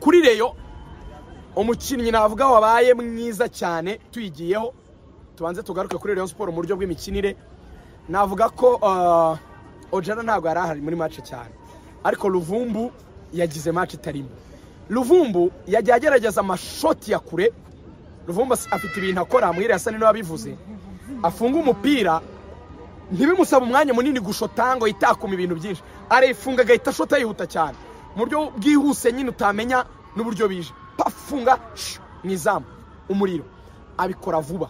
kuri reyo umukinnyi navuga wabaye mwiza cyane tuyigiyeho tubanze tugaruke kuri reyo siporo mu buryo bw'imikinire navuga ko ojana ntabwo yari ahari muri mace cyane ariko ruvumbu yagize mace itarimo ruvumbu yagiye agerageza amashoti ya kure ruvumbu afite ibintu akora muhira yasa n'ino yabivuze afunga umupira ntibimusaba umwanya munini gushota ngo yitakuma ibintu byinshi arefunga agahita ashota yihuta cyane mu buryo bwihuse nyine utamenya n'uburyo bije pafunga mu izamu umuriro abikora vuba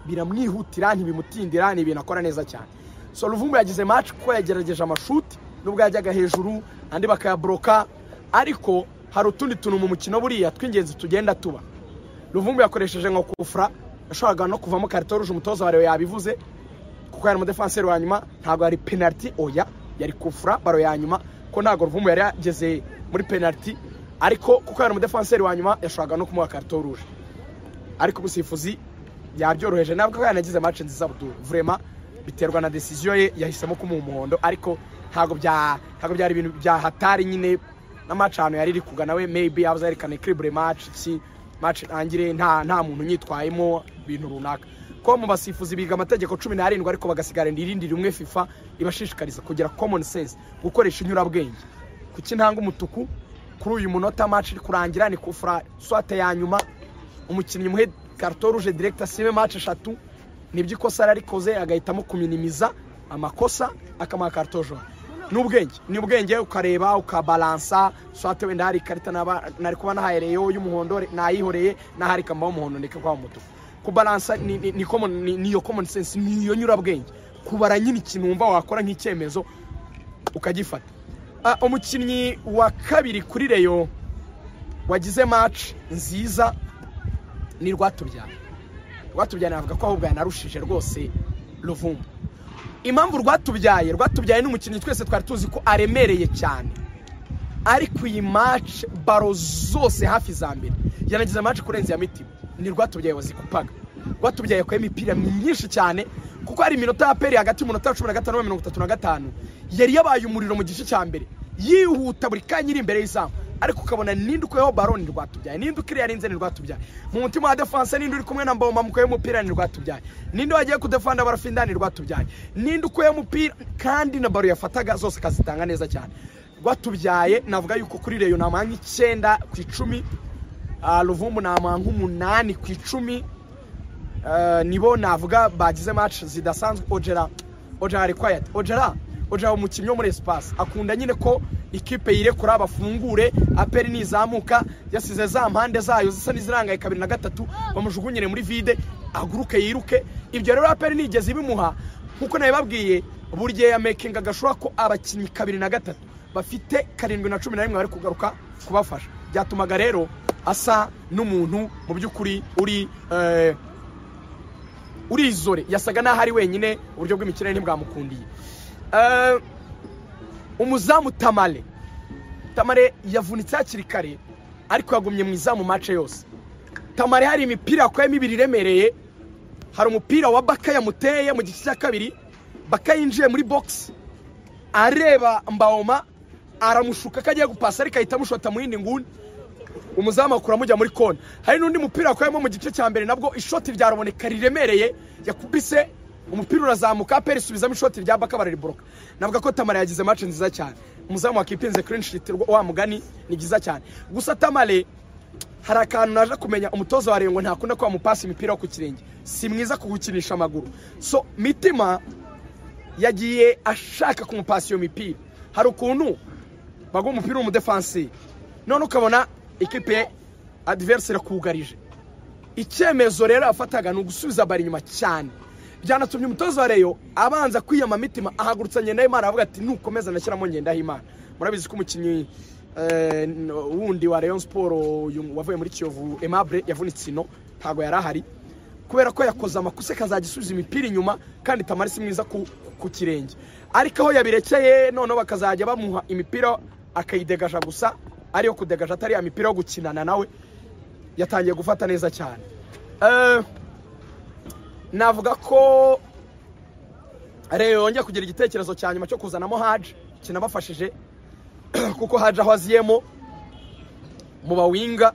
biramwihutira ntibimutindira ni ibintu akora neza cyane so ruvumbu yagize maci kuko yagerageje amashuti nubwo yajyaga hejuru andi bakayaboroka ariko hari utundi tuntu mu mukino buriya tw'ingenzi tugenda tuba ruvumbu yakoresheje nka kufura yashobora no kuvamo karito ruje umutoza wawe yabivuze kuko yari umudefanseri wa nyuma ntabwo yari penaliti oya yari kufura baro ya nyuma ko ntabwo ruvumbu yari yageze muri penaliti ariko kuko yari umudefanseri wa nyuma yashoboraga no kumuha karito ruje ariko umusifuzi yabyoroheje ntabwo ko yanagize mace nziza budu vurema biterwa na desiziyo ye yahisemo kumuha umuhondo ariko ntabwo byari ibintu bya hatari nyine na mace ahantu yari iri kugana we meyibi yabuze yerekane kiribure mace iki mace itangire nta muntu unyitwayemo ibintu runaka ko mu basifuzi biga amategeko cumi n'arindwi ariko bagasigarana irindi rimwe fifa ibashishikariza kugira komoni sense gukoresha inyurabwenge kuki ntanga umutuku kuri uyu munota mace iri kurangira ni kufura swate ya nyuma umukinnyi muhe karito ruje direkita asibe mace eshatu nibyo ikosa yari arikoze agahitamo kuminimiza amakosa akamuha karito joro ni ubwenge ni ubwenge ukareba ukabalansa swate wenda hari ikarita nari kuba nahayereyeho y'umuhondo nayihoreye n'ahari kambaho umuhondo ndeka kwa umutuku kubalansa ni iyo common sense ni iyo nyurabwenge kubara nyine ikintu wumva wakora nk'icyemezo ukagifata umukinnyi wa kabiri kuri reyo wagize maci nziza ni rwatubyara rwatubyaye navuga ko ahubwo yanarushije rwose ruvumbu impamvu rwatubyaye rwatubyaye n'umukinnyi twese twari tuzi ko aremereye cyane ariko iyi maci baro zose hafi za mbere yanagize amaci kurenza iya mitima ni rwatubyaye wazikupaga rwatubyaye yakuye imipira myinshi cyane kuko hari iminota ya peri hagati y'umunota wa cumi na gatanu na mirongo itatu na gatanu yari yabaye umuriro mu gice cya mbere yihuta buri kanya iri imbere y'izamu ariko ukabona ninde ukuyeho baro ni rwatubyaye ninde ukiriya yarinze ni rwatubyaye mu mutima wa defanse ninde uri kumwe na mboma mukuyeho umupira ni rwatubyaye ninde wagiye kudefanda barafindana ni rwatubyaye ninde ukuyeho umupira kandi na baro yafataga zose akazitanga neza cyane rwatubyaye navuga yuko kuri reyo namanga icyenda ku icumi ruvumbu namanga umunani ku icumi nibo navuga bagize maci zidasanzwe ojera ojera ari kwayati ojera ojera umukinnyi wo muri esipasi akunda nyine ko ikipe yirekura bafungure aperi nizamuka yasize za mpande zayo zisa n'izirangaye kabiri na gatatu bamujugunyire muri vide aguruke yiruke ibyo rero aperi nigeze ibimuha nkuko nabibabwiye buri gihe yamekinga agashura ko abakinnyi kabiri na gatatu bafite karindwi na cumi na rimwe bari kugaruka kubafasha byatumaga rero asa n'umuntu mu by'ukuri uri urizore yasaga n'aho ari wenyine uburyo bw'imikino ntibwamukundiye umuzamu tamare tamare yavunitse hakiri kare ariko yagumye mu izamu mace yose tamare hari imipira yakuyemo ibiri iremereye hari umupira wa baka yamuteye mu gice cya kabiri baka yinjiye muri bogisi areba mbawoma aramushuka ko agiye gupasa ariko ahita amushota mu yindi nguni umuzamu akura amujya muri kona hari n'undi mupira yakuyemo mu gice cya mbere nabwo ishoti ryaraboneka riremereye yakubise umupira urazamuka peri isubizamo ishoti rya baka barariboroka navuga ko tamale yagize mace nziza cyane umuzamu wakipinze clean sheet wa mugani ni byiza cyane gusa tamale hari akantu naje kumenya umutoza wa ngo ntakunda ko bamupasa imipira yo ku kirenge si mwiza kugukinisha amaguru so mitima yagiye ashaka kumupasa iyo mipira hari ukuntu baguha umupira w'umudefansi none ukabona ikipe adiveriseri akugarije icyemezo rero yafataga ni ugusubiza bari inyuma cyane byanatumye umutoza wa reyo abanza kwiyama mitima ahagurutsa ngendahimana aravuga ati nukomeza nashyiramo ngendahimana murabizi ko umukinnyi wundi wa reyo siporo wavuye muri kiyovu emabure yavunitse ino ntabwo yari ahari kubera ko yakoze amakosa akazajya asubiza imipira inyuma kandi tamari si mwiza ku kirenge ariko aho yabirekeye noneho bakazajya bamuha imipira akayidegaja gusa ariyo kudegaja atari ya mipira yo gukinana nawe yatangiye gufata neza cyane navuga ko reyo yongeye kugira igitekerezo cya nyuma cyo kuzanamo haje kinabafashije kuko haje aho aziyemo mu bawinga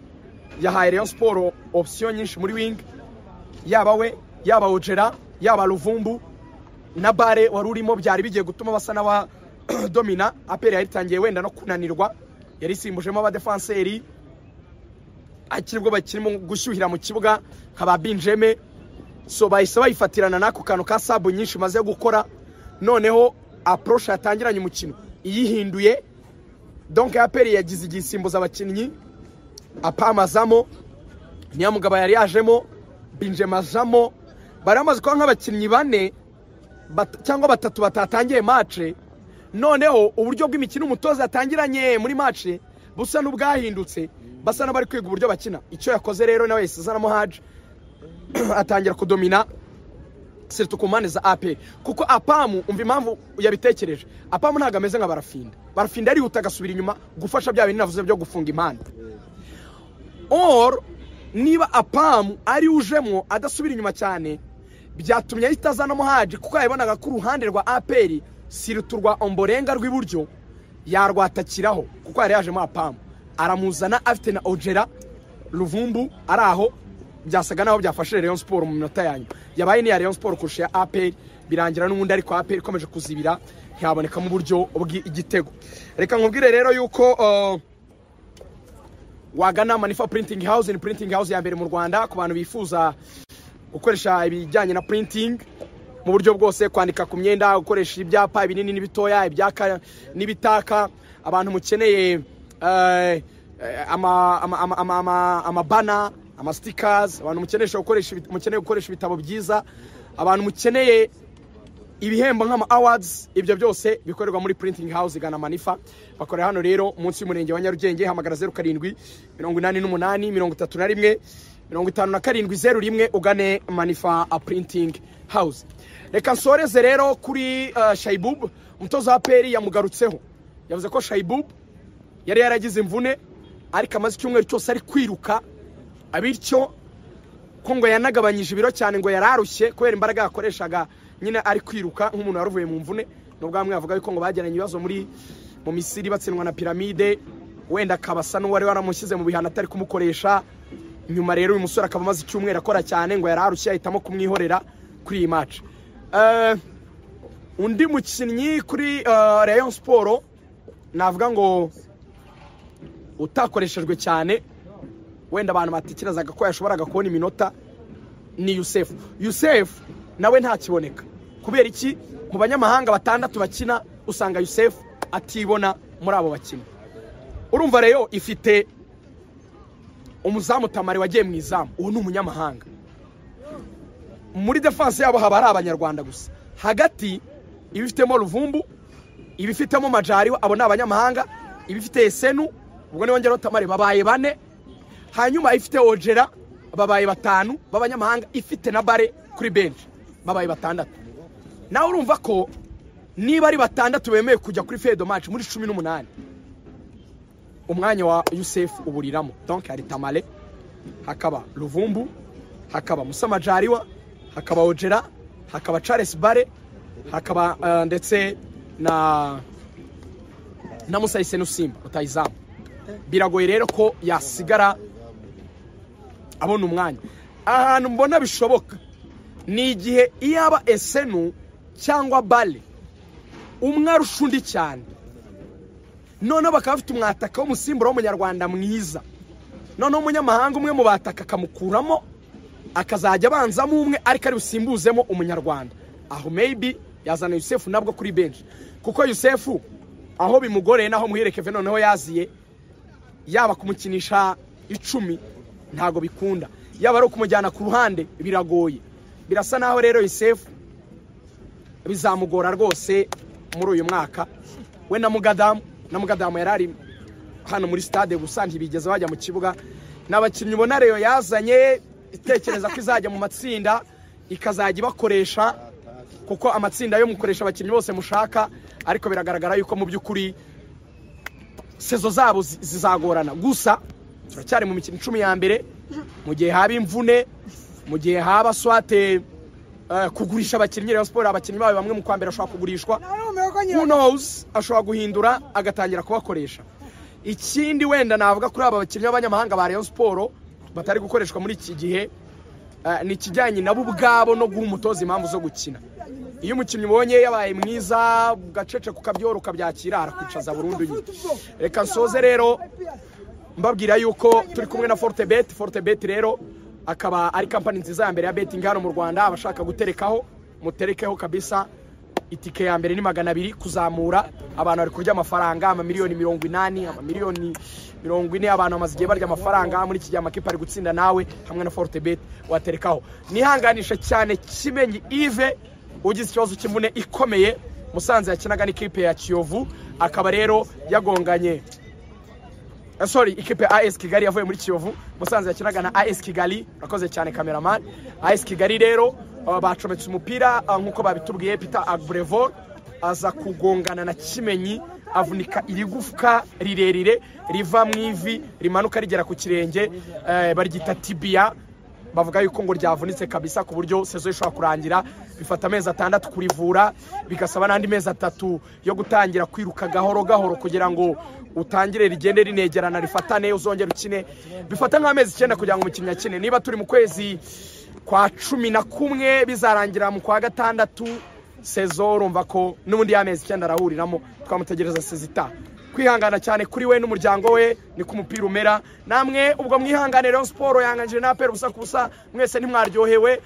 yahaye Rayon Sport option nyinshi muri wing yaba we yaba Ojera yaba Ruvumbu na bare wari urimo byari bigiye gutuma basa n'aba domina aperi yaritangiye wenda no kunanirwa yari isimbujemo abadefanseri akiri bwo bakirimo gushyuhira mu kibuga nka ba binjeme so bahise bayifatirana n'ako kantu ka sabu nyinshi maze gukora noneho apuroshe yatangiranye umukino iyihinduye donka aperi yagize igisimbuza abakinnyi apamazamo nyamugaba yari yajemo binjema ajamo bari bamaze kuba nk'abakinnyi bane bat- cyangwa batatu batatangiye mace noneho uburyo bw'imikino umutoza yatangiranye muri mace busa n'ubwahindutse basa n'abari kwiga uburyo bakina icyo yakoze rero nawe yahise azanamo haje atangira kudomina siritu ku mpande za aperi kuko apamu umva impamvu yabitekereje apamu ntabwo ameze nka barafinda barafinda arihuta agasubira inyuma gufasha bya bintu navuze byo gufunga impande or niba apamu ari ujemo adasubira inyuma cyane byatumye ahita azanamo haji kuko yabonaga ko uruhande rwa aperi siritu rwa omborenga rw'iburyo yarwatakiraho kuko yari yajemo apamu aramuzana afite na ojera ruvumbu ari aho byasaga naho byafashe Rayon Sport mu minota yanyu yabaye ni iya Rayon Sport kurusha ya APR birangira n'ubundi ariko APR ikomeje kuzibira ntiyabonekamo uburyo bw'igitego reka nkubwire rero yuko uh, wagana manifa printing house ni printing house ya mbere mu rwanda ku bantu bifuza gukoresha ibijyanye na printing mu buryo bwose kwandika ku myenda gukoresha ibyapa ibinini n'ibitoya ibyaka n'ibitaka abantu mukeneye eh, eh, ama- ama- ama- ama- ama- amabana amasitikazi abantu mukenesha gukoresha ibit- mukeneye gukoresha ibitabo byiza abantu mukeneye ibihembo nk'ama awards ibyo byose bikorerwa muri printing house gana manifa bakorera hano rero munsi y'umurenge wa nyarugenge hamagara zeru karindwi mirongo inani n'umunani mirongo itatu na rimwe mirongo itanu na karindwi zeru rimwe ugane manifa a printing house reka nsoreze rero kuri uh, shaibub umutoza wa peri yamugarutseho yavuze ko shaibub yari yaragize imvune ariko amaze icyumweru cyose ari kwiruka bityo ko ngo yanagabanyije ibiro cyane ngo yari arushye kubera imbaraga yakoreshaga nyine ari kwiruka nk'umuntu wari uvuye mu mvune nubwo bamwe bavuga yuko ngo bagiranye ibibazo muri mu misiri batsindwa na piramide wenda akaba asa n'uwari waramushyize mu bihano atari kumukoresha nyuma rero uyu musore akaba amaze icyumweru akora cyane ngo yari arushye ahitamo kumwihorera kuri iyi maci undi mukinnyi kuri eh, rayon siporo navuga ngo utakoreshejwe cyane wenda abantu batekerezaga ko yashoboraga kubona iminota ni yusefu yusefu nawe ntakiboneka kubera iki mu banyamahanga batandatu bakina usanga yusefu atibona muri abo bakina urumva rero ifite umuzamu tamari wagiye mu izamu uwo ni umunyamahanga muri defanse yabo haba hari abanyarwanda gusa hagati iba ifitemo ruvumbu iba ifitemo majariwa abo ni abanyamahanga iba ifite esenu ubwo ni wongeraho tamari babaye bane hanyuma ifite ojera babaye batanu b'abanyamahanga ifite na bare kuri benshi babaye batandatu nawe urumva ko niba ari batandatu bemewe kujya kuri fedo maci muri cumi n'umunani umwanya wa yusefu uburiramo donke hari tamale hakaba ruvumbu hakaba musama jariwa hakaba ojera hakaba charles bare hakaba eh, ndetse na na musa isenusimba rutayizamu biragoye rero ko yasigara abona umwanya ahantu mbona bishoboka ni igihe iyaba esenu cyangwa bale umwe arusha undi cyane noneho bakaba bafite umwataka w'umusimbura w'umunyarwanda mwiza noneho umunyamahanga umwe mu bataka akamukuramo akazajya abanzamo umwe ariko ari busimbuzemo umunyarwanda aho maybe yazana yusefu nabwo kuri benshi kuko yusefu aho bimugoreye naho muhirekeve noneho yaziye yaba kumukinisha icumi ntago bikunda yaba ari ukumujyana ku ruhande biragoye birasa naho rero Yosefu bizamugora rwose muri uyu mwaka we na mugadamu na mugadamu yari ari hano muri stade gusa ntibigeze bajya mu kibuga n'abakinnyi ubona rero yazanye itekereza ko izajya mu matsinda ikazajya ibakoresha kuko amatsinda yo mukoresha abakinnyi bose mushaka ariko biragaragara yuko mu by'ukuri sezo zabo zi- zizagorana gusa turacyari mu mikino icumi ya mbere mu gihe haba imvune mu gihe haba swate eh, kugurisha abakinnyi Rayon Sport abakinnyi bayo bamwe mu kwambere ashobora kugurishwa Narumva ko nyina who knows ashobora guhindura agatangira kubakoresha ikindi wenda navuga kuri aba bakinnyi b'abanyamahanga ba Rayon Sport batari gukoreshwa muri iki gihe eh, ni ikijyanye nabo ubwabo no guha umutoza impamvu zo gukina iyo umukinnyi ubonye yabaye mwiza gacece kukabyora ukabyakira arakwicaza burundu nyine reka nsoze rero mbabwira yuko turi kumwe na forte bet forte bet rero akaba ari kampani nziza ya mbere ya betting hano mu rwanda abashaka guterekaho muterekeho kabisa itike ya mbere ni magana abiri kuzamura abantu bari kurya amafaranga amamiliyoni mirongo inani amamiliyoni mirongo ine abantu bamaze igihe barya amafaranga muri iki gihe amakipe ari gutsinda nawe hamwe na forte bet waterekaho nihanganisha cyane kimenyi ive ugize ikibazo cy'imvune ikomeye musanze yakinaga n'ikipe ya kiyovu akaba rero yagonganye Eh, sorry ikipe ya AS Kigali yavuye muri Kiyovu Musanze yakinaga na AS Kigali urakoze cyane cameraman AS Kigali rero uh, bacometse umupira uh, nkuko babitubwiye Peter Abrevor aza kugongana na Kimenyi avunika irigufwa rirerire riva mu ivi rimanuka rigera ku kirenge eh, baryita tibia bavuga yuko ngo ryavunitse kabisa ku buryo sezo ishobora kurangira bifata amezi atandatu kurivura bigasaba n'andi mezi atatu yo gutangira kwiruka gahoro gahoro kugira ngo utangire rigende rinegerana rifatane uzongere ukine bifata nk'amezi icyenda kugira ngo umukinnyi akine niba turi mu kwezi kwa cumi na kumwe bizarangira mu kwa gatandatu sezo urumva ko n'ubundi y'amezi icyenda arahuriramo twamutegereza sezita kwihangana cyane kuri we n'umuryango we niko umupira umera namwe ubwo mwihanganire rero siporo yanganyije na apera ubusa ku busa mwese ntimwaryohewe